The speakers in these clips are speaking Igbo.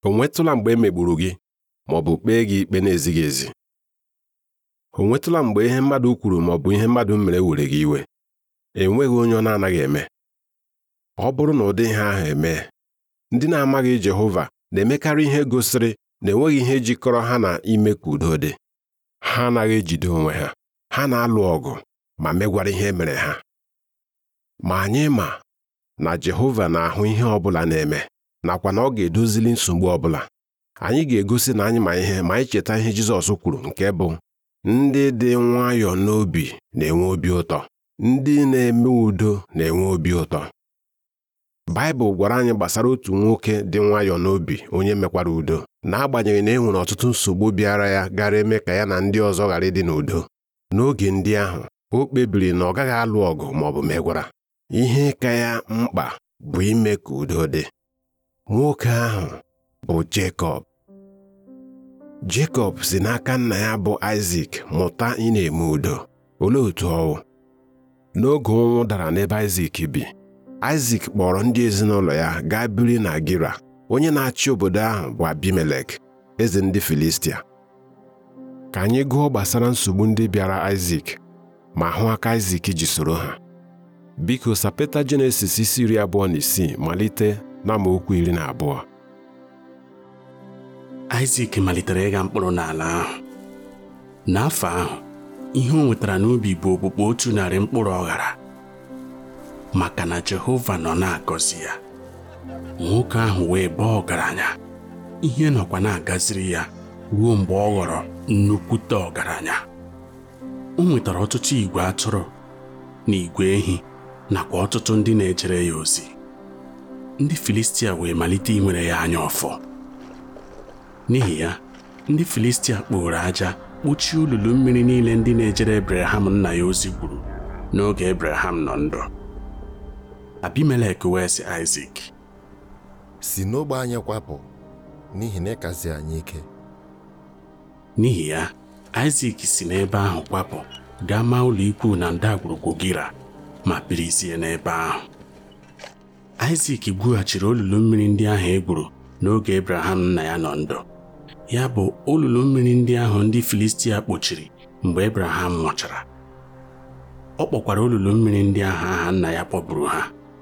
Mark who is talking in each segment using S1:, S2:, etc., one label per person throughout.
S1: o nwetụla mgbe e megburu gị ma ọ bụ kpee gị ikpe na-ezighị ezi o nwetụla mgbe ihe mmadụ kwuru ma ọ bụ ihe mmadụ mere were gị iwe enweghị onye ọ na-anaghị eme ọ bụrụ na ụdị ihe ahụ eme ndị na-amaghị Jehova na-emekarị ihe gosiri na enweghị ihe jikọrọ ha na ime ka udo dị ha anaghị ejide onwe ha ha na-alụ ọgụ ma megwara ihe mere ha ma anyị ma na Jehova na-ahụ ihe ọ bụla na-eme nakwa na ọ ga-edozili nsogbu ọ bụla anyị ga-egosi na anyị ma ihe ma anyị cheta ihe Jizọs kwuru nke bụ ndị dị nwayọọ n'obi na-enwe obi ụtọ ndị na-eme udo na-enwe obi ụtọ Baịbụl gwara anyị gbasara otu nwoke dị nwayọọ n'obi onye mekwara udo n'agbanyeghị na e nwere ọtụtụ nsogbu bịara ya gara eme ka ya na ndị ọzọ ghara ịdị n'udo n'oge ndị ahụ o kpebiri na ọ gaghị alụ ọgụ ma ọ bụ megwara ihe ka ya mkpa bụ ime ka udo dị nwoke ahụ bụ Jekọb Jekọb si n'aka nna ya bụ Aịzik mụta ị na-eme udo olee otu ọwụ n'oge ụnwụ dara n'ebe Aịzik bi Aịzik kpọrọ ndị ezinụlọ ya gaa biri na Gira onye na-achị obodo ahụ bụ Abimelek eze ndị Filistia ka anyị gụọ gbasara nsogbu ndị bịara Aịzik ma hụ aka Aịzik ji soro ha biko sapeta Jenesis isi iri abụọ na isii malite n'amaokwu iri na abụọ
S2: Aịzik malitere ịgha mkpụrụ n'ala ahụ n'afọ ahụ ihe o nwetara n'ubi bụ okpukpe otu narị mkpụrụ ọ ghara maka na Jehova nọ na-agọzi ya nwoke ahụ wee baa ọgaranya ihe nọkwa na-agaziri ya ruo mgbe ọ ghọrọ nnukwute ọgaranya o nwetara ọtụtụ igwe atụrụ na igwe ehi nakwa ọtụtụ ndị na-ejere ya ozi ndị Filistia wee malite inwere ya anya ọfọ n'ihi ya ndị Filistia kpụrụ aja kpuchie olulu mmiri niile ndị na-ejere Ebraham nna ya ozi gwuru n'oge Ebraham nọ ndụ Abimelek wee sị Aịzik
S3: si n'ogbe anyị kwapụ n'ihi na ịkazi anyị ike
S2: n'ihi ya Aịzik si n'ebe ahụ kwapụ gaa maa ụlọ ikwu na ndagwurugwu Gira ma birizie n'ebe ahụ Aịzik gwughachiri olulu mmiri ndị ahụ e gwuru n'oge Ebraham nna ya nọ ndụ ya bụ olulu mmiri ndị ahụ ndị Filistia kpochiri mgbe Ebraham nwụchara ọ kpọkwara olulu mmiri ndị ahụ aha nna ya kpọburu ha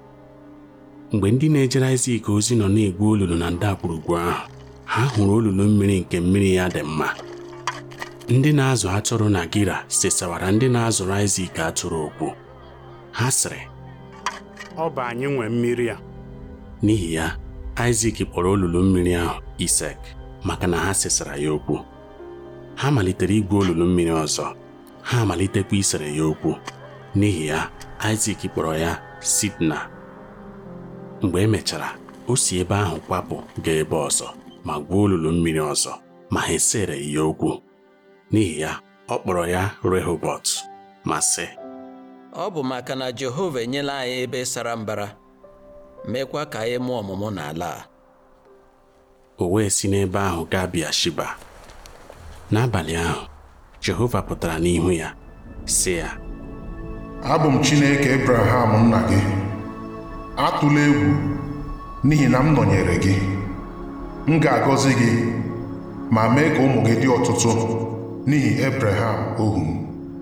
S2: mgbe ndị na-ejere Aịzik ozi nọ na-egwu olulu na ndagwurugwu ahụ ha hụrụ olulu mmiri nke mmiri ya dị mma ndị na-azụ atụrụ na Gira sesawara ndị na-azụrụ Aịzik atụrụ okwu ha sịrị
S4: ọ bụ anyị nwe mmiri a
S2: n'ihi ya Aịzik kpọrọ olulu mmiri ahụ Isek maka na ha sesara ya okwu ha malitere igwu olulu mmiri ọzọ ha malitekwa isere ya okwu n'ihi ya Aịzik kpọrọ ya Sidna mgbe emechara o si ebe ahụ kwapụ gaa ebe ọzọ ma gwuo olulu mmiri ọzọ ma ha esere ya okwu n'ihi ya ọ kpọrọ ya Rehobot ma sị
S5: ọ bụ maka na Jehova enyela anyị ebe sara mbara meekwa ka anyị mụọ ọmụmụ n'ala a
S2: o wee si n'ebe ahụ gaa Bịashiba n'abalị ahụ Jehova pụtara n'ihu ya sị ya
S6: abụ m Chineke Ebraham nna gị atụla egwu n'ihi na m nọnyere gị m ga-agọzi gị ma mee ka ụmụ gị dị ọtụtụ n'ihi Ebraham ohu m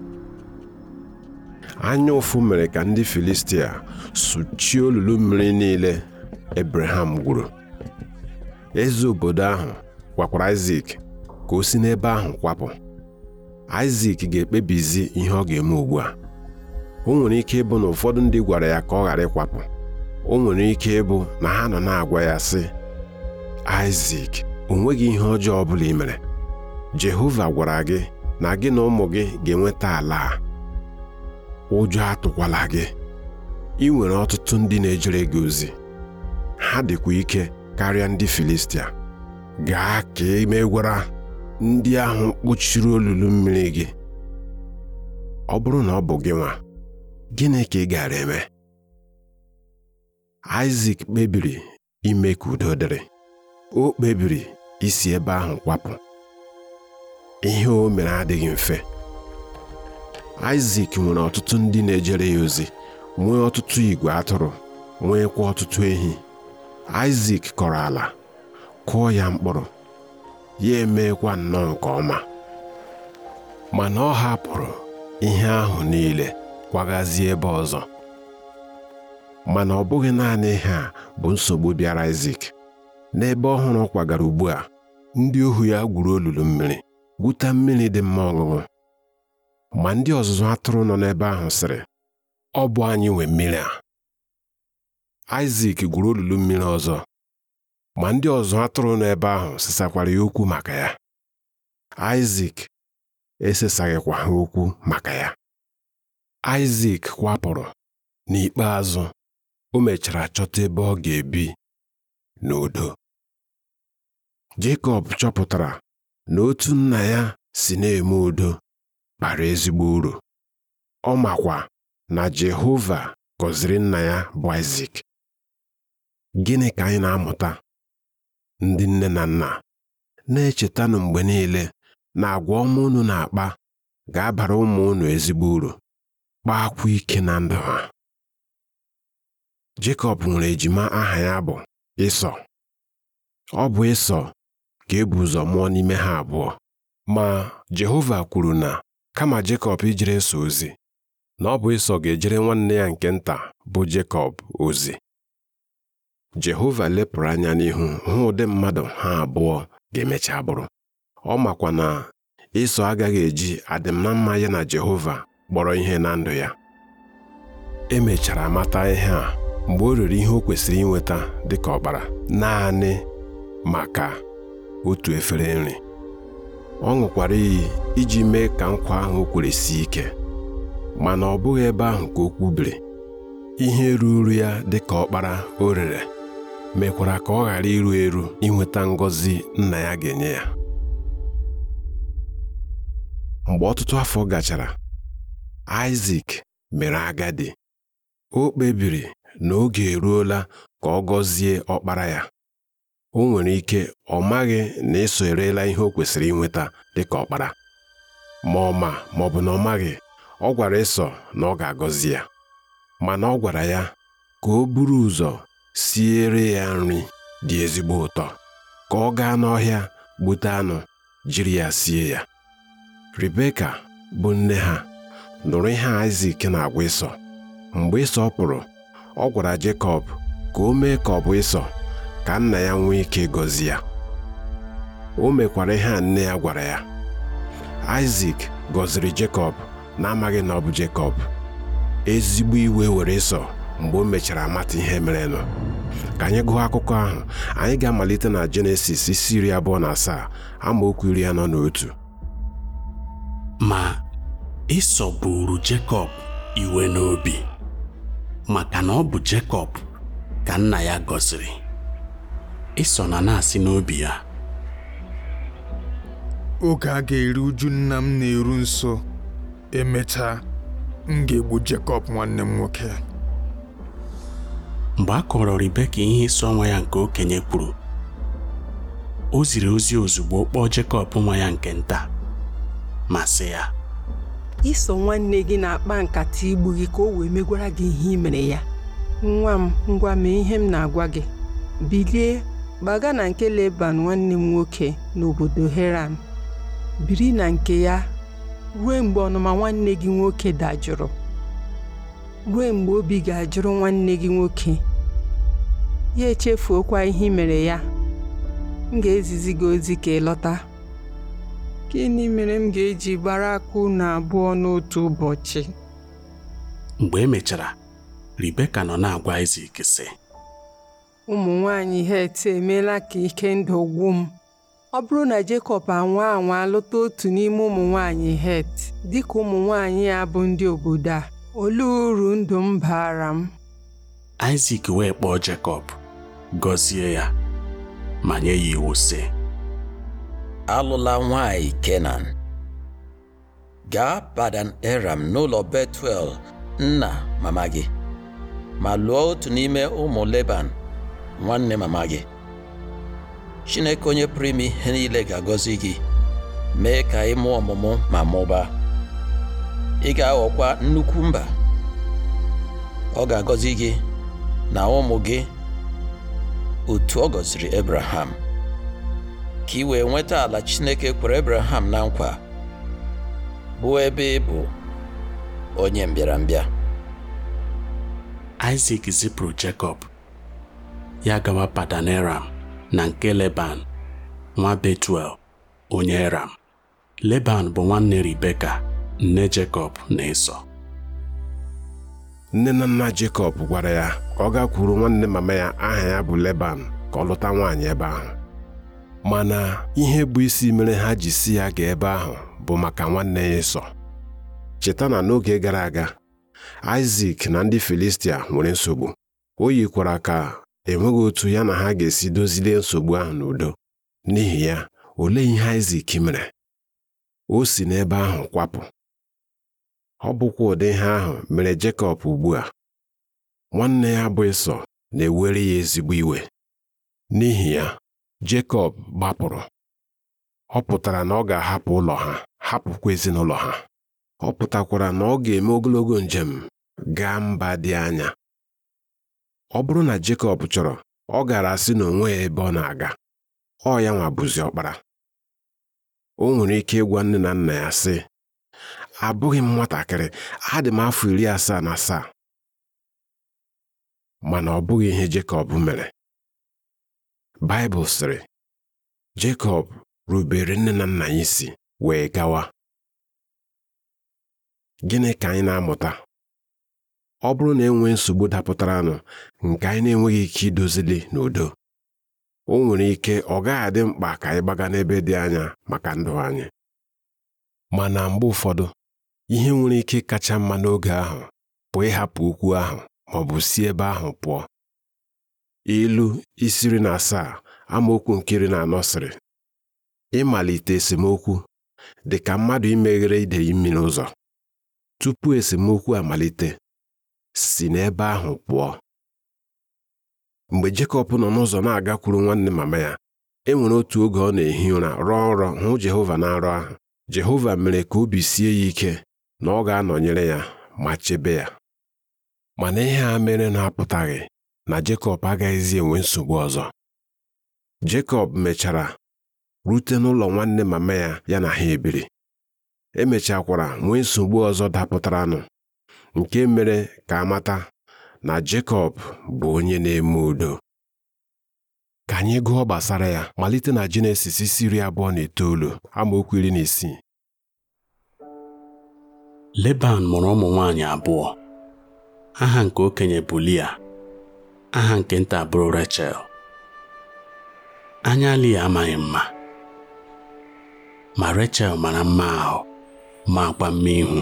S1: anya ụfụ mere ka ndị Filistia sụchie olulu mmiri niile Ebraham gwuru eze obodo ahụ gwakwara Aịzik ka o si n'ebe ahụ kwapụ Aịzik ga-ekpebizi ihe ọ ga-eme ugbu a o nwere ike ịbụ na ụfọdụ ndị gwara ya ka ọ ghara ịkwapụ o nwere ike ịbụ na ha nọ na-agwa ya sị Aịzik o nweghị ihe ọjọọ ọ bụla ị mere Jehova gwara gị na gị na ụmụ gị ga-enweta ala a ụjọ atụkwala gị ị nwere ọtụtụ ndị na-ejere gị ozi ha dịkwa ike karịa ndị Filistia gaa ka ị megwara ndị ahụ kpuchiri olulu mmiri gị ọ bụrụ na ọ bụ gị nwa gịnị ka ị gara eme Aịzik kpebiri ime ka udo dịrị o kpebiri isi ebe ahụ kwapụ ihe o mere adịghị mfe Aịzik nwere ọtụtụ ndị na-ejere ya ozi nwee ọtụtụ igwe atụrụ nweekwa ọtụtụ ehi Aịzik kọrọ ala kụọ ya mkpụrụ ya emeekwa nnọọ nke ọma mana ọ hapụrụ ihe ahụ niile kwagazie ebe ọzọ mana ọ bụghị naanị ihe a bụ nsogbu bịara Isak n'ebe ọhụrụ ọ kwagara ugbu a ndị ohu ya gwuru olulu mmiri gwuta mmiri dị mma ọṅụṅụ ma ndị ọzụzụ atụrụ nọ n'ebe ahụ sịrị ọ bụ anyị nwe mmiri a Isak gwuru olulu mmiri ọzọ ma ndị ọzụ atụrụ nọ ebe ahụ sesakwara ya okwu maka ya Isak esesaghịkwa ha okwu maka ya Isak kwapụrụ n'ikpeazụ o mechara chọta ebe ọ ga-ebi n'udo Jekọb chọpụtara na otu nna ya si na-eme udo bara ezigbo uru ọ makwa na Jehova gọziri nna ya bụ Isak gịnị ka anyị na-amụta ndị nne na nna na-echetanụ mgbe niile na agwa ọma unu na-akpa ga-abara ụmụ unu ezigbo uru kpaakwa ike na ndụ ha Jekọb nwere ejima aha ya bụ Ịsọ ọ bụ Ịsọ ka e bu ụzọ mụọ n'ime ha abụọ ma Jehova kwuru na kama Jekọb ijere Ịsọ ozi na ọ bụ Ịsọ ga-ejere nwanne ya nke nta bụ Jekọb ozi Jehova lepụrụ anya n'ihu hụ ụdị mmadụ ha abụọ ga-emecha bụrụ ọ makwa na Ịsọ agaghị eji adịm na mma ya na Jehova kpọrọ ihe na ndụ ya emechara mata ihe a mgbe o rere ihe o kwesịrị inweta dịka ọkpara naanị maka otu efere nri ọ ṅụkwara iyi iji mee ka nkwa ahụ o kwere sie ike mana ọ bụghị ebe ahụ ka o kwubiri ihe ruru ya dịka ọkpara o rere mekwara ka ọ ghara iru eru inweta ngọzi nna ya ga-enye ya mgbe ọtụtụ afọ gachara Isak mere agadi o kpebiri na oge eruola ka ọ gọzie ọkpara ya o nwere ike ọ maghị na Ịsọ erela ihe o kwesịrị inweta dịka ọkpara ma ọ ma ma ọ bụ na ọ maghị ọ gwara Ịsọ na ọ ga-agọzi ya mana ọ gwara ya ka o buru ụzọ siere ya nri dị ezigbo ụtọ ka ọ gaa n'ọhịa gbute anụ jiri ya sie ya Rebeka bụ nne ha nụrụ ihe Isak na-agwa Ịsọ mgbe Ịsọ pụrụ ọ gwara Jekọb ka o mee ka ọ bụ Ịsọ ka nna ya nwee ike gọzie ya o mekwara ihe a nne ya gwara ya Isak gọziri Jekọb na-amaghị na ọ bụ Jekọb ezigbo iwe were Ịsọ mgbe o mechara mata ihe merenụ ka anyị gụọ akụkọ ahụ anyị ga-amalite na Jenesis isi iri abụọ na asaa amaokwu iri anọ na otu
S2: ma Ịsọ buru Jekọb iwe n'obi maka na ọ bụ Jekọb ka nna ya gọziri Ịsọ na na-asị n'obi ya
S7: oge a ga-eru uju nna m na-eru nso emechaa m ga-egbu Jekọb nwanne m nwoke
S2: mgbe a kọrọ Ribeka ihe ịsọ nwa ya nke okenye kwuru o ziri ozi ozugbo kpọọ Jekọb nwa ya nke nta ma sị ya
S8: iso nwanne gị na-akpa nkata igbu gị ka o wee megwara gị ihe i mere ya nwa m ngwa mee ihe m na-agwa gị bilie gbaga na nke Leban nwanne m nwoke n'obodo Heran biri na nke ya ruo mgbe ọnụma nwanne gị nwoke dajụrụ ruo mgbe obi ga-ajụrụ nwanne gị nwoke ya echefuokwa ihe i mere ya m ga-ezizi gị ozi ka ị lọta gịnị mere m ga-eji gbara aka unu abụọ n'otu ụbọchị
S2: mgbe e mechara Ribeka nọ na-agwa Isak sị
S8: ụmụ nwanyị Het emeela ka ike ndụ gwụ m ọ bụrụ na Jekọb anwa anwa lụta otu n'ime ụmụ nwanyị Het dịka ụmụ nwanyị ya bụ ndị obodo a olee uru ndụ m baara m
S2: Isak wee kpọọ Jekọb gọzie ya ma nye ya iwu sị
S5: alụla nwanyị Kenan gaa Padan Aram n'ụlọ Betuel nna mama gị ma lụọ otu n'ime ụmụ Leban nwanne mama gị Chineke onye pụrụ ime ihe niile ga-agọzi gị mee ka ị mụọ ọmụmụ ma mụbaa ị ga-aghọkwa nnukwu mba ọ ga-agọzi gị na ụmụ gị otu ọ gọziri Abraham ka ị wee nweta ala Chineke kwere Abraham na nkwa bụ ebe ị bụ onye mbịarambịa
S2: Isaac zipụrụ Jekọb ya gawa Padan Aram na nke Leban nwa Betuel onye Aram Leban bụ nwanne Ribeka nne Jekọb na Ịsọ
S1: nne na nna Jekọb gwara ya ka ọ gakwuru nwanne mama ya aha ya bụ Leban ka ọ lụta nwaanyị ebe ahụ mana ihe bụ isi mere ha ji si ya gaa ebe ahụ bụ maka nwanne ya Ịsọ cheta na n'oge gara aga Aịzik na ndị Filistia nwere nsogbu o yikwara ka enweghị otu ya na ha ga-esi dozilie nsogbu ahụ n'udo n'ihi ya olee ihe Aịzik mere o si n'ebe ahụ kwapụ ọ bụkwa ụdị ihe ahụ mere Jekọb ugbu a nwanne ya bụ Ịsọ na-ewere ya ezigbo iwe n'ihi ya Jekọb gbapụrụ ọ pụtara na ọ ga-ahapụ ụlọ ha hapụkwa ezinụlọ ha ọ pụtakwara na ọ ga-eme ogologo njem gaa mba dị anya ọ bụrụ na Jekọb chọrọ ọ gara asị na onwe ya ebe ọ na-aga ọ ya nwa bụzi ọkpara o nwere ike ịgwa nne na nna ya sị abụghị m nwatakịrị adị m afọ iri asaa na asaa mana ọ bụghị ihe Jekọb mere Baịbụl sịrị Jekọb rubere nne na nna ya isi wee gawa gịnị ka anyị na-amụta ọ bụrụ na enwee nsogbu dapụtaranụ nke anyị na-enweghị ike idozili n'udo o nwere ike ọ gaghị adị mkpa ka anyị gbaga n'ebe dị anya maka ndụ anyị mana mgbe ụfọdụ ihe nwere ike kacha mma n'oge ahụ bụ ịhapụ okwu ahụ ma ọ bụ si ebe ahụ pụọ ilu isiri na asaa amaokwu nke iri na anọ sịrị ịmalite esemokwu dị ka mmadụ imeghere idei mmiri ụzọ tupu esemokwu amalite si n'ebe ahụ pụọ mgbe Jekọb nọ n'ụzọ na-agakwuru nwanne mama ya e nwere otu oge ọ na-ehi ụra rọọ nrọ hụ Jehova na nrọ ahụ Jehova mere ka obi sie ya ike na ọ ga-anọnyere ya ma chebe ya mana ihe a mere na-apụtaghị na Jekọb agaghịzi enwe nsogbu ọzọ Jekọb mechara rute n'ụlọ nwanne mama ya ya na ha ebiri emechakwara nwee nsogbu ọzọ dapụtaranụ nke mere ka amata na Jekọb bụ onye na-eme udo ka anyị gụọ gbasara ya malite na Jenesis isi iri abụọ na itoolu amaokwu iri na isii
S2: Leban mụrụ ụmụ nwaanyị abụọ aha nke okenye bụ Lia aha nke nta bụrụ Rachel anya Lia amaghị mma ma Rachel mara mma ahụ ma akwa mma ihu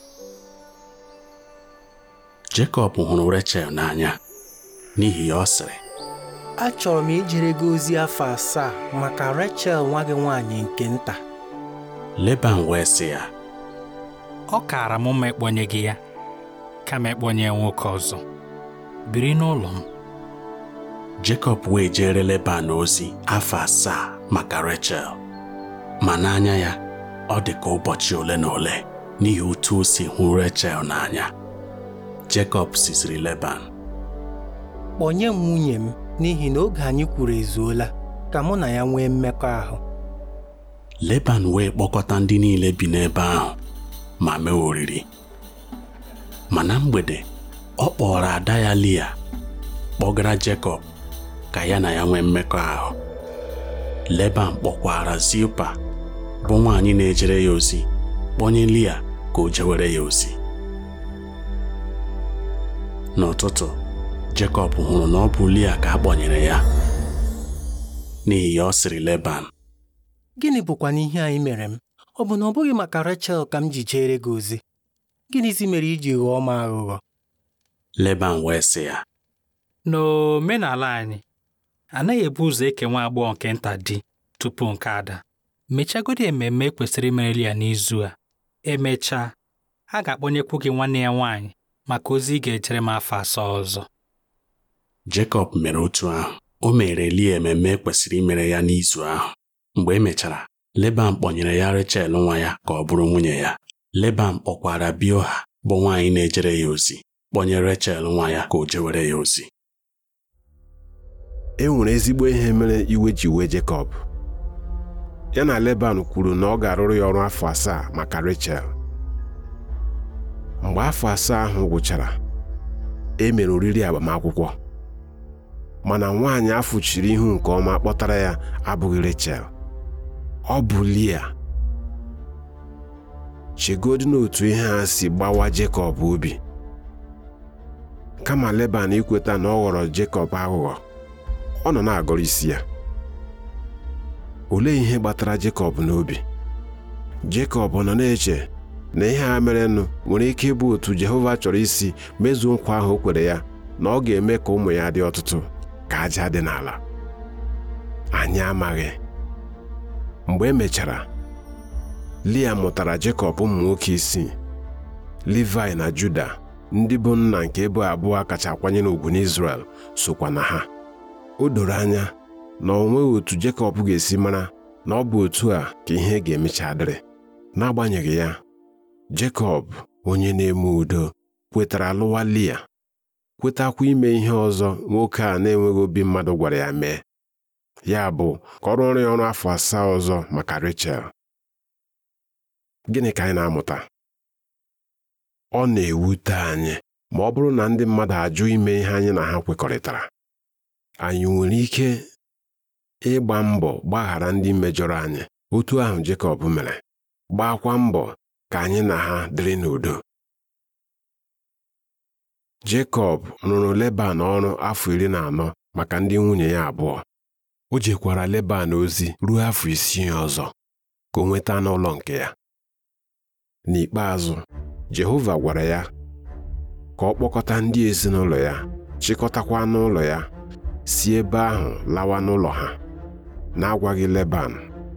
S2: Jekọb hụrụ Rachel n'anya n'ihi ya ọ sịrị
S9: achọrọ m ijere gị ozi afọ asaa maka Rachel nwa gị nwaanyị nke nta
S2: Leban wee sị ya
S4: ọ kaara m mma ịkpọnye gị ya kama ịkpọnye nwoke ọzọ biri n'ụlọ m
S2: Jekọb wee jere Leban ozi afọ asaa maka Rachel ma n'anya ya ọ dị ka ụbọchị ole na ole n'ihi otu o si hụ Rachel n'anya Jekọb sisiri Leban
S9: kpọnye m nwunye m n'ihi na oge anyị kwuru ezuola ka mụ na ya nwee mmekọahụ
S2: Leban wee kpọkọta ndị niile bi n'ebe ahụ ma mee oriri ma na mgbede ọ kpọrọ ada ya Lia kpọgara Jekọb ka ya na ya nwee mmekọahụ Leban kpọkwara Zilpa bụ nwaanyị na-ejere ya ozi kpọnye Lia ka o jewere ya ozi n'ụtụtụ Jekọb hụrụ na ọ bụ Lia ka a kpọnyere ya n'ihi ya ọ sịrị Leban
S9: gịnị bụkwana ihe anyị mere m ọ bụ na ọ bụghị maka Rachel ka m ji jere gị ozi gịnịzi mere iji ghọọ m aghụghọ
S2: Leban wee sị ya
S4: n'omenala anyị anaghị ebu ụzọ eke nwa agbọghọ nke nta di tupu nke ada mechagodi ememme e kwesịrị imereli ya n'izu a emechaa a ga-akpọnyekwu gị nwanne ya nwaanyị maka ozi ị ga-ejere m afọ asaa ọzọ
S2: Jekọb mere otu ahụ o mere Lia ememme e kwesịrị imere ya n'izu ahụ mgbe e mechara Leban kpọnyere ya Rachel nwa ya ka ọ bụrụ nwunye ya Leban kpọkwara Bioha bụ nwaanyị na-ejere ya ozi kpọnye Rachel nwa ya ka o jewere ya ozi
S1: e nwere ezigbo ihe mere iwe ji wee Jekọb ya na Leban kwuru na ọ ga-arụrụ ya ọrụ afọ asaa maka Rechel mgbe afọ asaa ahụ gwụchara e mere oriri agbamakwụkwọ mana nwaanyị ahụ chiri ihu nke ọma kpọtara ya abụghị Rechel ọ bụ Lia chegodi n'otu ihe a si gbawa Jekọb obi kama Leban ikweta na ọ ghọrọ Jekọb aghụghọ ọ nọ na-agọrọ isi ya olee ihe gbatara Jekọb n'obi Jekọb nọ na-eche na ihe a merenụ nwere ike ịbụ otu Jehova chọrọ isi mezuo nkwa ahụ o kwere ya na ọ ga-eme ka ụmụ ya dị ọtụtụ ka aja dị n'ala anyị amaghị mgbe e mechara Lia mụtara Jekọb ụmụ nwoke isii Livai na Juda ndị bụ nna nke ebo abụọ kacha akwanyere ugwu n'Izrel sokwa na ha o doro anya na o nweghị otu Jekọb ga-esi mara na ọ bụ otu a ka ihe ga-emecha dịrị n'agbanyeghị ya Jekọb onye na-eme udo kwetara lụwa Lia kwetakwa ime ihe ọzọ nwoke a na-enweghị obi mmadụ gwara ya mee ya bụ ka ọ rụọrọ ya ọrụ afọ asaa ọzọ maka Rechel gịnị ka anyị na-amụta ọ na-ewute anyị ma ọ bụrụ na ndị mmadụ ajụ ime ihe anyị na ha kwekọrịtara anyị nwere ike ịgba mbọ gbaghara ndị mejọrọ anyị otu ahụ Jekọb mere gbakwa mbọ ka anyị na ha dịrị n'udo Jekọb rụrụ Leban ọrụ afọ iri na anọ maka ndị nwunye ya abụọ o jekwara Leban ozi ruo afọ isii ọzọ ka o nweta n'ụlọ nke ya n'ikpeazụ Jehova gwara ya ka ọ kpọkọta ndị ezinụlọ ya chịkọtakwa n'ụlọ ya si ebe ahụ lawa n'ụlọ ha na-agwaghị Leban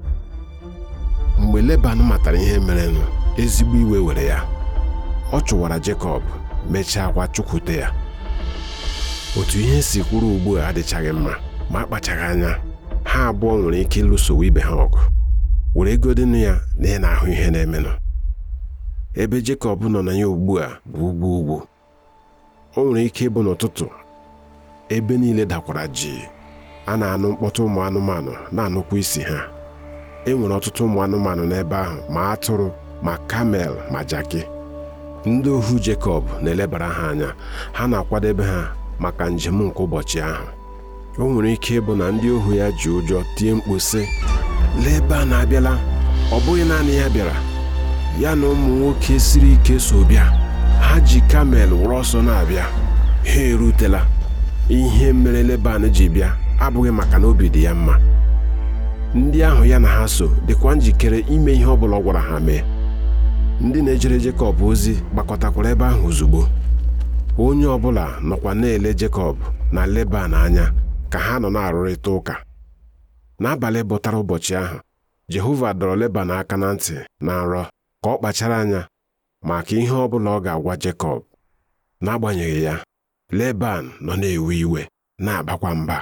S1: mgbe Leban matara ihe merenụ ezigbo iwe were ya ọ chụwara Jekọb mechaa kwa chụkwute ya otu ihe si kwuru ugbu a adịchaghị mma ma akpachaghị anya ha abụọ nwere ike ịlụsowe ibe ha ọgụ were godinu ya na ị na-ahụ ihe na-emenụ ebe Jekọb nọ na ya ugbu a bụ ugwu ugwu o nwere ike ịbụ n'ụtụtụ ebe niile dakwara ji a na-anụ mkpọtụ ụmụ anụmanụ na-anụkwa isi ha e nwere ọtụtụ ụmụ anụmanụ n'ebe ahụ ma atụrụ ma kamel ma jaki ndị ohu Jekọb na-elebara ha anya ha na-akwadebe ha maka njem nke ụbọchị ahụ o nwere ike ịbụ na ndị ohu ya ji ụjọ tie mkpu sị Leban abịala ọ bụghị naanị ya bịara ya na ụmụ nwoke siri ike so bịa ha ji kamel wụrụ ọsọ na-abịa ha erutela ihe mere Leban ji bịa abụghị maka na obi dị ya mma ndị ahụ ya na ha so dịkwa njikere ime ihe ọ bụla ọ gwara ha mee ndị na-ejere Jekọb ozi gbakọtakwara ebe ahụ ozugbo onye ọbụla nọkwa na-ele Jekọb na Leban anya ka ha nọ na-arụrịta ụka n'abalị bụtara ụbọchị ahụ Jehova dọrọ Leban aka na ntị na nrọ ka ọ kpachara anya maka ihe ọ bụla ọ ga-agwa Jekọb n'agbanyeghị ya Leban nọ na-ewe iwe na-abakwa mba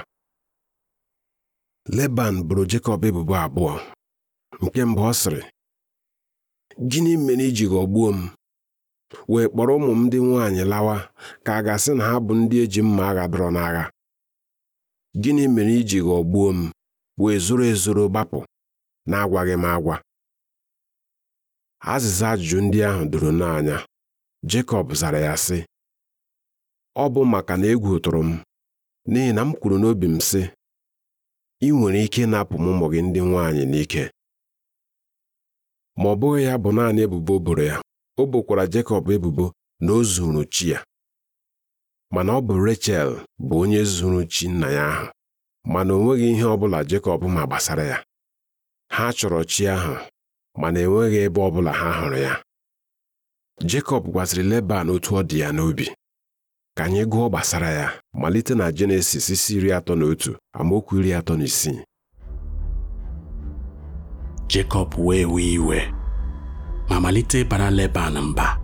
S1: Leban boro Jekọb ebubo abụọ nke mbụ ọ sịrị gịnị mere iji ghọgbuo m wee kpọrọ ụmụ m ndị nwaanyị lawa ka a ga-asị na ha bụ ndị eji mma agha dọrọ n'agha gịnị mere iji ghọgbuo m wee zoro ezoro gbapụ na-agwaghị m agwa azịza ajụjụ ndị ahụ doro n'anya Jekọb zara ya sị ọ bụ maka na egwu tụrụ m n'ihi na m kwuru n'obi m sị ị nwere ike ịnapụ m ụmụ gị ndị nwaanyị n'ike ma ọ bụghị ya bụ naanị ebubo o boro ya o bokwara Jekọb ebubo na o zuru chi ya mana ọ bụ Rechel bụ onye zuru chi nna ya ahụ mana o nweghị ihe ọ bụla Jekọb ma gbasara ya ha chọrọ chi ahụ mana enweghị ebe ọ bụla ha hụrụ ya Jekọb gwaziri Leban otu ọ dị ya n'obi ka anyị gụọ gbasara ya malite na Jenesis isi iri atọ na otu amaokwu iri atọ na isii
S2: Jekọb wee wee iwe ma malite ịbara Leban mba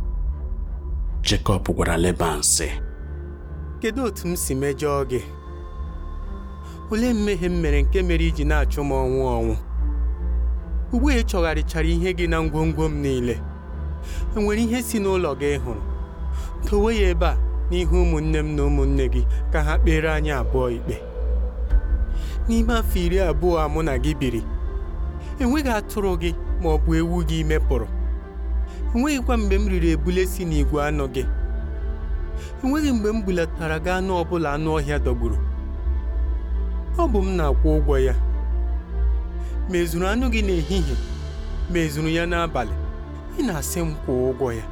S2: Jekọb gwara Leban sị
S9: kedu otu m si mejọọ gị olee mmehie m mere nke mere iji na-achụ m ọnwụ ọnwụ ugbu a ị chọgharịchara ihe gị na ngwongwo m niile enwere ihe si n'ụlọ gị hụrụ dowe ya ebe a n'ihu ụmụnne m na ụmụnne gị ka ha kpere anyị abụọ ikpe n'ime afọ iri abụọ a mụ na gị biri enweghị atụrụ gị ma ọ bụ ewu gị mepụrụ enweghịkwa mgbe m riri ebule si n'igwe anụ gị enweghị mgbe m bulatara gị anụ ọbụla anụ ọhịa dọgburu ọ bụ m na-akwụ ụgwọ ya ma ezuru anụ gị n'ehihie ma ezuru ya n'abalị ị na-asị m kwụọ ụgwọ ya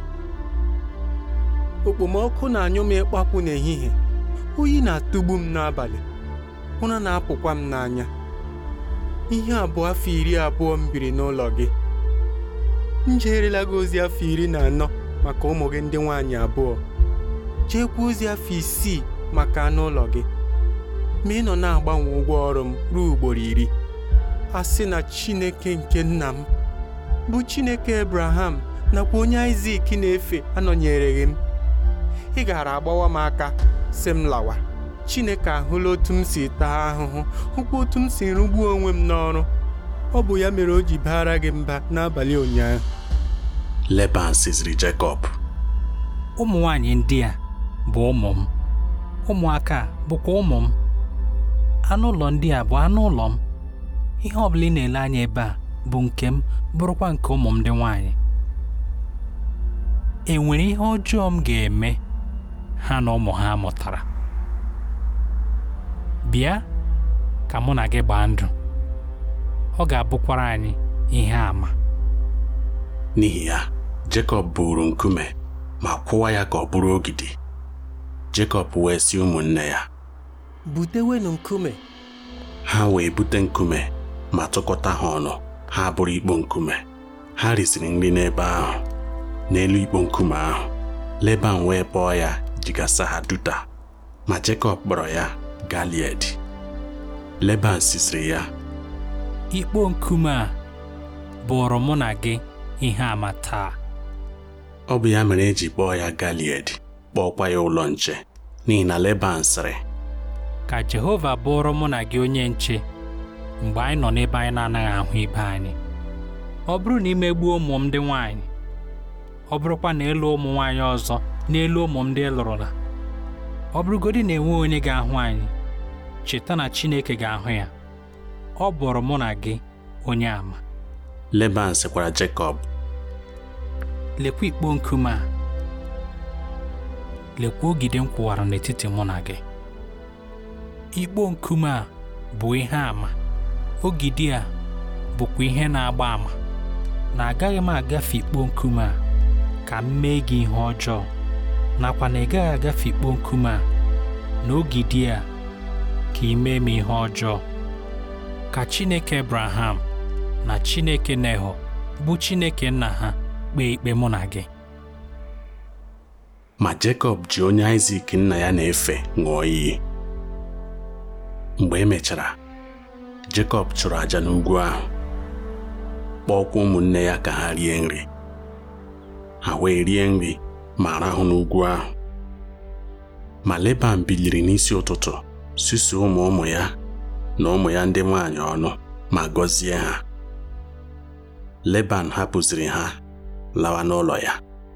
S9: okpomọkụ na-anyụ m ịkpapụ n'ehihie oyi na-atụgbu m n'abalị ụra na-apụkwa m n'anya ihe abụọ afọ iri abụọ m biri n'ụlọ gị m jeerela gị ozi afọ iri na anọ maka ụmụ gị ndị nwaanyị abụọ jeekwa ozi afọ isii maka anụ ụlọ gị ma ị nọ na-agbanwe ụgwọ ọrụ m ruo ugboro iri a sị na Chineke nke nna m bụ Chineke Abraham nakwa onye Aịzik na-efe anọnyereghị m ị gaara agbawa m aka sị m lawa Chineke ahụla otu m si taa ahụhụ hụkwa otu m si rụgbuo onwe m n'ọrụ ọ bụ ya mere o ji baara gị mba n'abalị ụnyaahụ
S2: Leban sịziri Jekọb
S4: ụmụ nwanyị ndị a bụ ụmụ m ụmụaka a bụkwa ụmụ m anụ ụlọ ndị a bụ anụ ụlọ m ihe ọ bụla ị na-ele anya ebe a bụ nke m bụrụkwa nke ụmụ m ndị nwanyị e nwere ihe ọjọọ m ga-eme ha na ụmụ ha mụtara bịa ka mụ na gị gbaa ndụ ọ ga-abụkwara anyị ihe àmà
S2: n'ihi ya Jekọb buru nkume ma kwụwa ya ka ọ bụrụ ogidi Jekọb wee sị ụmụnne ya
S9: butewenụ nkume
S2: ha wee bute nkume ma tụkọta ha ọnụ ha bụrụ ikpo nkume ha risiri nri n'ebe ahụ n'elu ikpo nkume ahụ Leban wee kpọọ ya jigasa ha duta ma Jekọb kpọrọ ya Galied Leban sisiri ya
S4: ikpo nkume a bụrụ mụ na gị ihe àmà taa
S2: ọ bụ ya mere eji kpọọ ya Galied kpọọkwa ya ụlọ nche n'ihi na Leban sịrị
S4: ka Jehova bụrụ mụ na gị onye nche mgbe anyị nọ n'ebe anyị na-anaghị ahụ ibe anyị ọ bụrụ na imegbuo ụmụ m ndị nwanyị ọ bụrụkwa na ịlụ ụmụ nwanyị ọzọ n'elu ụmụ m ndị lụrụla ọ bụrụgodị na enwe onye ga-ahụ anyị cheta na Chineke ga-ahụ ya ọ bụrụ mụ na gị onye àmà
S2: Leban sịkwara Jekọb
S4: lekwa ikpo nkume a lekwa ogide m kwụwara n'etiti mụ na gị ikpo nkume a bụ ihe àmà ogidi a bụkwa ihe na-agba àmà na agaghị m agafe ikpo nkume a ka m mee gị ihe ọjọọ nakwa na ị gaghị agafe ikpo nkume a na ogidi a ka ị mee m ihe ọjọọ ka Chineke Abraham na Chineke Neho bụ Chineke nna ha kpee ikpe mụ na gị
S2: ma Jekọb ji onye Aịzik nna ya na-efe ṅụọ iyi mgbe e mechara Jekọb chụrụ àjà n'ugwu ahụ kpọọkwa ụmụnne ya ka ha rie nri ha wee rie nri ma rahụ n'ugwu ahụ ma Leban biliri n'isi ụtụtụ susuo ụmụ ụmụ ya na ụmụ ya ndị nwanyị ọnụ ma gọzie ha Leban hapụziri ha lawa n'ụlọ ya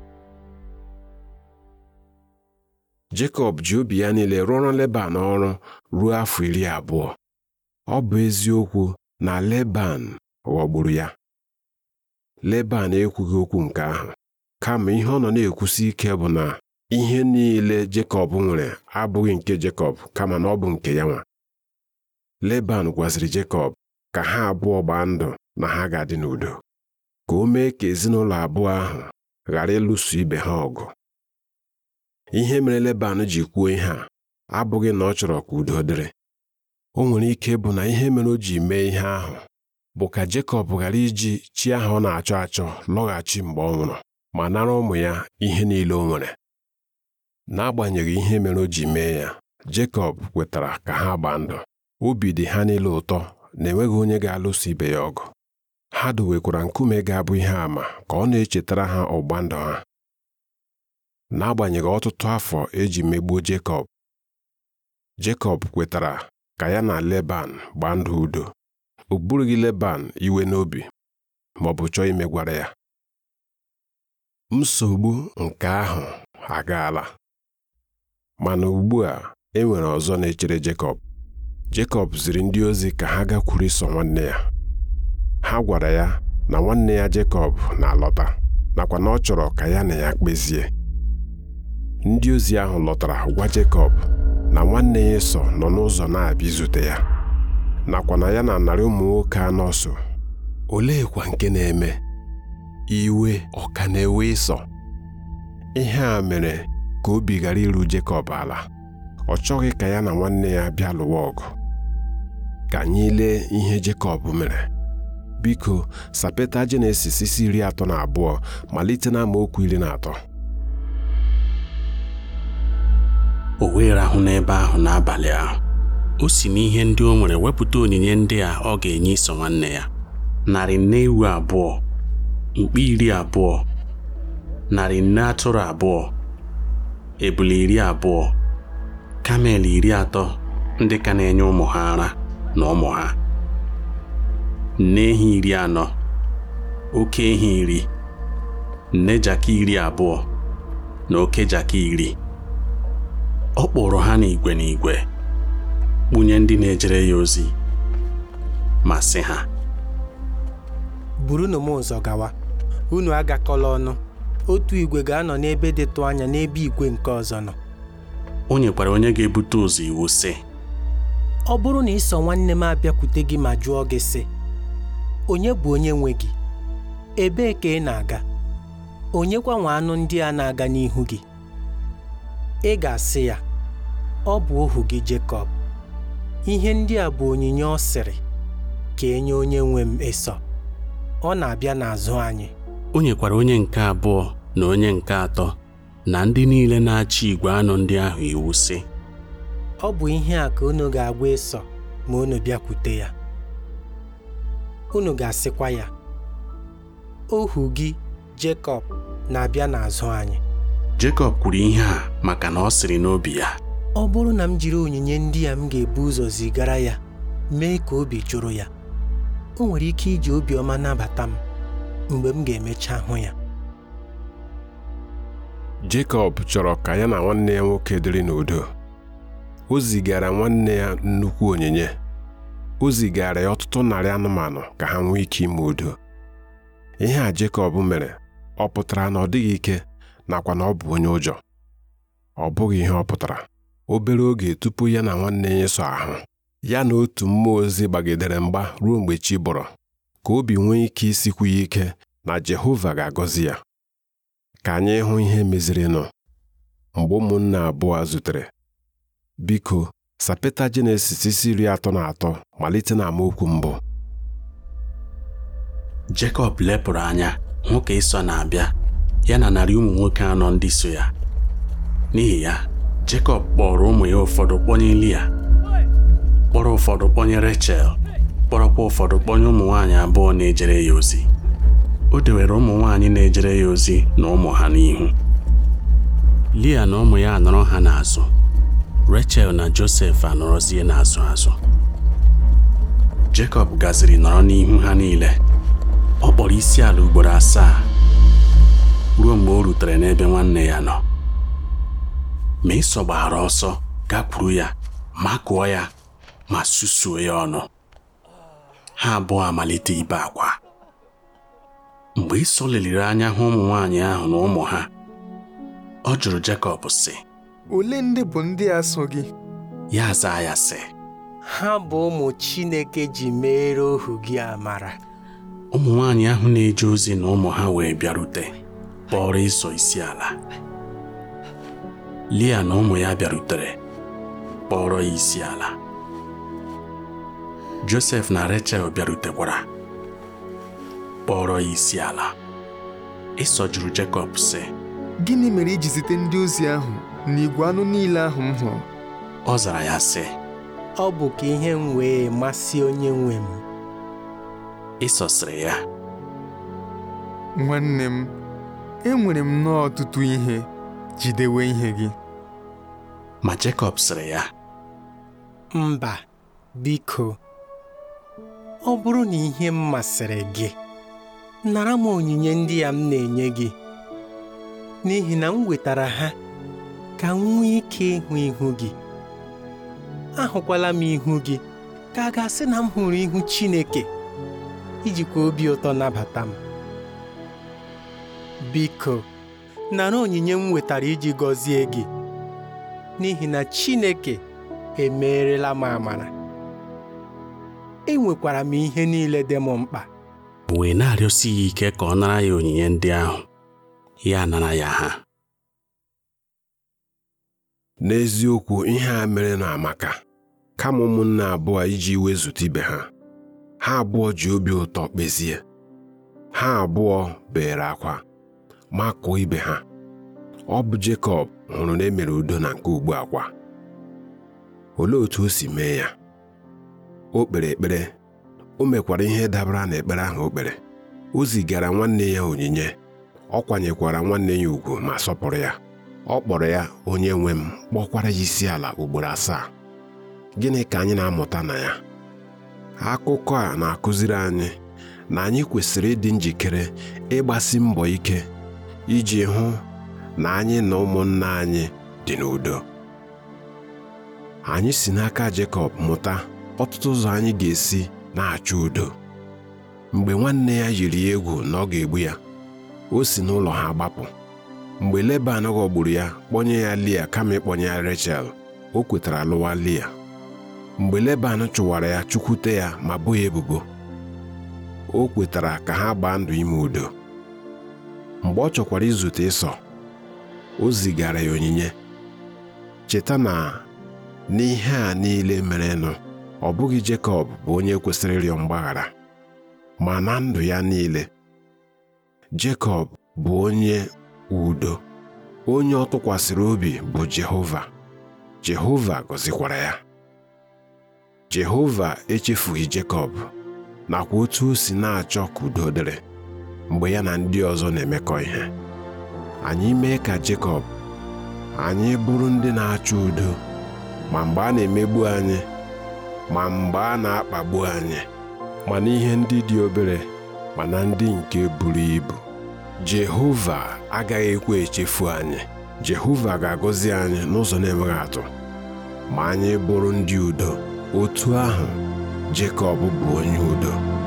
S1: Jekọb ji obi ya niile rụọrọ Leban ọrụ ruo afọ iri abụọ ọ bụ eziokwu na Leban ghọgburu ya Leban ekwughị okwu nke ahụ kama ihe ọ nọ na-ekwusi ike bụ na ihe niile Jekọb nwere abụghị nke Jekọb kama na ọ bụ nke ya nwa Leban gwaziri Jekọb ka ha abụọ gbaa ndụ na ha ga-adị n'udo ka o mee ka ezinụlọ abụọ ahụ ghara ịlụso ibe ha ọgụ ihe mere Leban ji kwuo ihe a abụghị na ọ chọrọ ka udo dịrị o nwere ike bụ na ihe mere o ji mee ihe ahụ bụ ka Jekọb ghara iji chi ahụ ọ na-achọ achọ lọghachi mgbe ọ nwụrụ ma nara ụmụ ya ihe niile o nwere n'agbanyeghị ihe mere o ji mee ya Jekọb kwetara ka ha gbaa ndụ obi dị ha niile ụtọ na enweghị onye ga-alụso ibe ya ọgụ ha dowekwara nkume ga-abụ ihe àmà ka ọ na-echetara ha ọgba ndụ ha n'agbanyeghị ọtụtụ afọ eji megbuo Jekọb Jekọb kwetara ka ya na Leban gbaa ndụ udo o burughị Leban iwe n'obi ma ọ bụ chọọ imegwara ya nsogbu nke ahụ agaala mana ugbu a e nwere ọzọ na-echere Jekọb Jekọb ziri ndị ozi ka ha gakwuru Ịsọ nwanne ya ha gwara ya na nwanne ya Jekọb na-alọta nakwa na ọ chọrọ ka ya na ya kpezie ndị ozi ahụ lọtara gwa Jekọb na nwanne ya Ịsọ nọ n'ụzọ na-abịa izute ya nakwa na ya na narị ụmụ nwoke anọ so oleekwa nke na-eme iwe ọ ka na-ewe Ịsọ ihe a mere ka obi ghara iru Jekọb ala ọ chọghị ka ya na nwanne ya bịa lụwa ọgụ ka anyị lee ihe Jekọb mere biko sapeta Jenesis isi iri atọ na abụọ malite na amaokwu iri na atọ
S2: o wee rahụ n'ebe ahụ n'abalị ahụ o si n'ihe ndị o nwere wepụta onyinye ndị a ọ ga-enye iso nwanne ya narị nne ewu abụọ mkpi iri abụọ narị nne atụrụ abụọ ebule iri abụọ kamel iri atọ ndị ka na-enye ụmụ ha ara na ụmụ ha nne ehi iri anọ oke ehi iri nne jaki iri abụọ na oke jaki iri ọ kpụrụ ha n'igwe n'igwe kpunye ndị na-ejere ya ozi ma sị ha
S9: burunu m ụzọ gawa unu agakọla ọnụ otu igwe ga-anọ n'ebe dịtụ anya n'ebe igwe nke ọzọ nọ
S2: o nyekwara onye ga-ebute ụzọ iwu sị
S9: ọ bụrụ na ịsọ nwanne m abịakwute gị ma jụọ gị sị onye bụ onye nwe gị ebee ka ị na-aga onyekwa nwe anụ ndị a na-aga n'ihu gị ị ga-asị ya ọ bụ ohu gị Jekọb ihe ndị a bụ onyinye ọ sịrị ka enye onye nwe m Ịsọ ọ na-abịa n'azụ anyị
S2: o nyekwara onye nke abụọ na onye nke atọ na ndị niile na-achị igwe anụ ndị ahụ iwu sị
S9: ọ bụ ihe a ka unu ga-agwa Ịsọ ma unu bịakwute ya unu ga-asịkwa ya ohu gị Jekọb na-abịa n'azụ anyị
S2: Jekọb kwuru ihe a maka na ọ sịrị n'obi ya
S9: ọ bụrụ na m jiri onyinye ndị a m ga-ebu ụzọ zigara ya mee ka obi jụrụ ya o nwere ike iji obiọma nabata m mgbe m ga-emecha hụ ya
S1: Jekọb chọrọ ka ya na nwanne ya nwoke dịrị n'udo o zigara nwanne ya nnukwu onyinye o zigara ya ọtụtụ narị anụmanụ ka ha nwee ike ime udo ihe a Jekọb mere ọ pụtara na ọ dịghị ike nakwa na ọ bụ onye ụjọ ọ bụghị ihe ọ pụtara obere oge tupu ya na nwanne ya so ahụ ya na otu mmụọ ozi gbagidere mgba ruo mgbe chi bọrọ ka obi nwee ike isikwu ya ike na Jehova ga-agọzi ya ka anyị hụ ihe mezirinụ mgbe ụmụnne abụọ zutere biko sapeta Jenesis isi iri atọ na atọ malite na amaokwu mbụ
S2: Jekọb lepụrụ anya hụ ka Ịsọ na-abịa ya na narị ụmụ nwoke anọ ndị so ya n'ihi ya Jekọb kpọrọ ụmụ ya ụfọdụ kpọnye Lia kpọrọ ụfọdụ kpọnye Rechel kpọrọkwa ụfọdụ kpọnye ụmụ nwaanyị abụọ na-ejere ya ozi o dewere ụmụ nwaanyị na-ejere ya ozi na ụmụ ha n'ihu Lia na ụmụ ya anọrọ ha n'azụ Rechel na Josef anọrọzie n'azụ azụ Jekọb gaziri nọrọ n'ihu ha niile ọ kpọrọ isi ala ugboro asaa ruo mgbe o rutere n'ebe nwanne ya nọ ma Ịsọ gbara ọsọ gakwuru ya makụọ ya ma susuo ya ọnụ ha abụọ amalite ibe akwa mgbe Ịsọ leliri anya hụ ụmụ nwaanyị ahụ na ụmụ ha ọ jụrụ Jekọb sị
S7: ole ndị bụ ndị a so gị
S2: ya zaa ya sị
S9: ha bụ ụmụ Chineke ji meere ohu gị amara
S2: ụmụ nwaanyị ahụ na-eje ozi na ụmụ ha wee bịarute kpọrọ Ịsọ isi ala Lia na ụmụ ya bịarutere kpọrọ ya isi ala Josef na Rechel bịarutekwara kpọrọ ya isi ala Ịsọ jụrụ Jekọb sị
S7: gịnị mere iji zite ndị ozi ahụ na igwe anụ niile ahụ m hụrụ
S2: ọ zara ya sị
S9: ọ bụ ka ihe m wee masị onye nwe m
S2: Ịsọ sịrị ya
S7: nwanne m enwere m nnọọ ọtụtụ ihe jidewe ihe gị
S2: ma Jekọb sịrị ya
S9: mba biko ọ bụrụ na ihe m masịrị gị nara m onyinye ndị a m na-enye gị n'ihi na m wetara ha ka m nwee ike ịhụ ihu gị ahụkwala m ihu gị ka a ga-asị na m hụrụ ihu Chineke ijikwa obi ụtọ nabata m biko nara onyinye m wetara iji gọzie gị n'ihi na Chineke emeerela m amara enwekwara m ihe niile dị m mkpa
S2: wee na-arịọsi ya ike ka ọ nara ya onyinye ndị ahụ ya nara ya ha
S1: N'eziokwu ihe a mere na amaka kama ụmụnne abụọ iji wezụta ibe ha ha abụọ ji obi ụtọ kpezie ha abụọ bere akwa makụọ ibe ha ọ bụ Jekọb hụrụ na emere udo na nke ugbu akwa olee otu o si mee ya o kpere ekpere o mekwara ihe dabara n'ekpere ahụ o kpere o zigara nwanne ya onyinye ọ kwanyekwara nwanne ya ugwu ma sọpụrụ ya ọ kpọrọ ya onye nwe m kpọkwara ya isi ala ugboro asaa gịnị ka anyị na-amụta na ya akụkọ a na-akụziri anyị na anyị kwesịrị ịdị njikere ịgbasi mbọ ike iji hụ na anyị na ụmụnna anyị dị n'udo anyị si n'aka Jekọb mụta ọtụtụ ụzọ anyị ga-esi na-achọ udo mgbe nwanne ya yiri ya egwu na ọ ga-egbu ya o si n'ụlọ ha gbapụ mgbe Leban ghọgburu ya kpọnye ya Lia kama ịkpọnye ya Rechel o kwetara lụwa Lia mgbe Leban chụwara ya chụkwute ya ma bo ya ebubo o kwetara ka ha gbaa ndụ ime udo mgbe ọ chọkwara izute ịsọ o zigara ya onyinye cheta na n'ihe a niile merenụ ọ bụghị Jekọb bụ onye kwesịrị ịrịọ mgbaghara ma na ndụ ya niile Jekọb bụ onye udo onye ọ tụkwasịrị obi bụ Jehova Jehova gọzikwara ya Jehova echefughị Jekọb nakwa otu o si na-achọ ka udo dịrị mgbe ya na ndị ọzọ na-emekọ ihe anyị mee ka Jekọb anyị bụrụ ndị na-achọ udo ma mgbe a na-emegbu anyị ma mgbe a na-akpagbu anyị ma n'ihe ndị dị obere ma na ndị nke buru ibu Jehova agaghị ekwe echefu anyị Jehova ga-agọzi anyị n'ụzọ na-enweghị atụ ma anyị bụrụ ndị udo otu ahụ Jekọb bụ onye udo